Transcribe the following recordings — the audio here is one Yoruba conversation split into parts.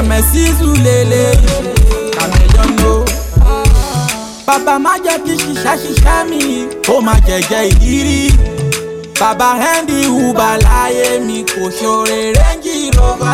kàmẹ́sísù lélẹ̀ kàmẹ́jọ ló. bàbá má jẹ́ kí ṣiṣẹ́ ṣiṣẹ́ mi ó má jẹ̀jẹ̀ ìrírí. bàbá henry uba láyé mi kò ṣòre rẹ́ńjì rọ́bà.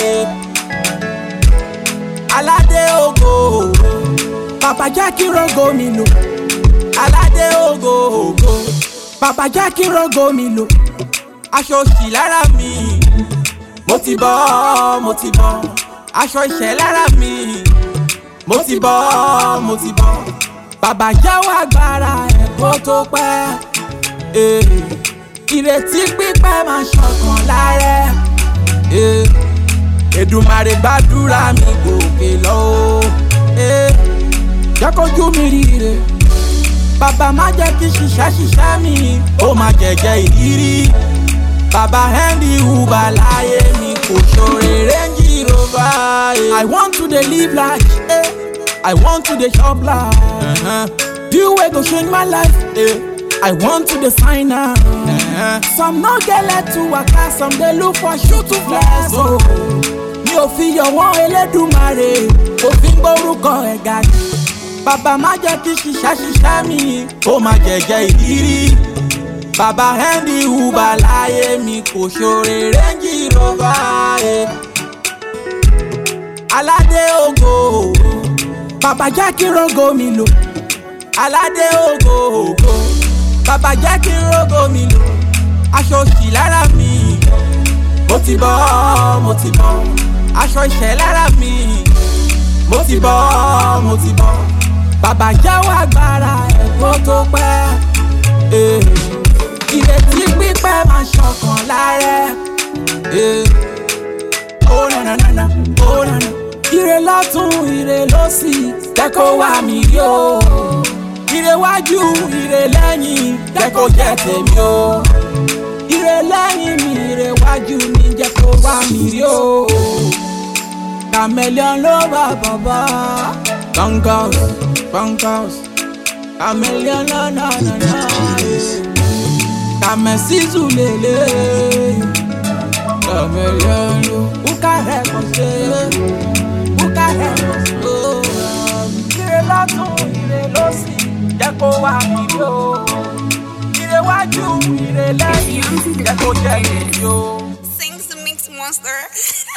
aládé ògo bàbá jẹ́ kí rogo mi lò. aládé ògo ògo bàbá jẹ́ kí rogo mi lò. aṣọ òṣì lára mi mo ti bọ́ mo ti bọ́ aṣọ ìṣẹ́ lára mi mo ti bọ́ mo ti bọ́ bàbá jẹ́wọ́ agbára ẹ̀kọ́ tó pẹ́ eh, ìrètí pípẹ́ máa ṣọ̀kan lárẹ́ eh, Èdùmàrè gbàdúrà mi gòkè lọ o eh, jẹ́ kójú mi ríre bàbá má jẹ́ kí ṣiṣẹ́ ṣiṣẹ́ mi ó máa jẹ̀jẹ̀ ìrírí bàbá henry uba láyé mi kò ṣòre rẹ́ńjì rọ́bà. i want to dey live large eh. i want to dey chop large. Uh-huh. you wey go change my life. Eh. i want to dey sign am. Uh-huh. some no get leg to waka some dey look for shoe to flex. Oh. mi ò fi yọ̀ wọ́n elédùmarè òfin gbórúkọ ẹ̀ ga jù. bàbá má jẹ́ kí ṣiṣẹ́ ṣiṣẹ́ mi ó máa jẹ̀jẹ̀ ìrírí bàbá henry uba láyé mi kò ṣòre rẹ́ńjì rọ́bà ẹ̀. aládé ògo bàbá jẹ́ kí rogo mi lò. aládé ògo ògo bàbá jẹ́ kí rogo mi lò. aṣọ òṣì lára mi mo ti bọ́ mo ti bọ́ aṣọ ìṣẹ́ lára mi mo ti bọ́ mo ti bọ́ bàbá jẹ́wọ́ agbára ẹ̀kọ́ tó pẹ́. Eh ìrètí pípẹ́ máa ṣọkàn lárẹ́. ó nànànànà ó nànà. ire lọ́tún ire lọ́sì kẹ́kọ̀ọ́ wá mi rí o. ire wájú ire lẹ́yìn kẹ́kọ̀ọ́ jẹ́ tèmi o. ire lẹ́yìn mi ire wájú mi jẹ́ kó wá mi rí o. chameleon ló bá bàbá. bunkhouse bunkhouse chameleon lọ́nà nànà. Kamesizu lele Kameliano Uka rekose Uka rekose Ire lọ́tún ire lọ́sì Jẹ́ kó wá ìdí o Ire wájú ire lẹ́yìn Jẹ́ kó jẹ́ ìdí o. Sings the Mix Monster.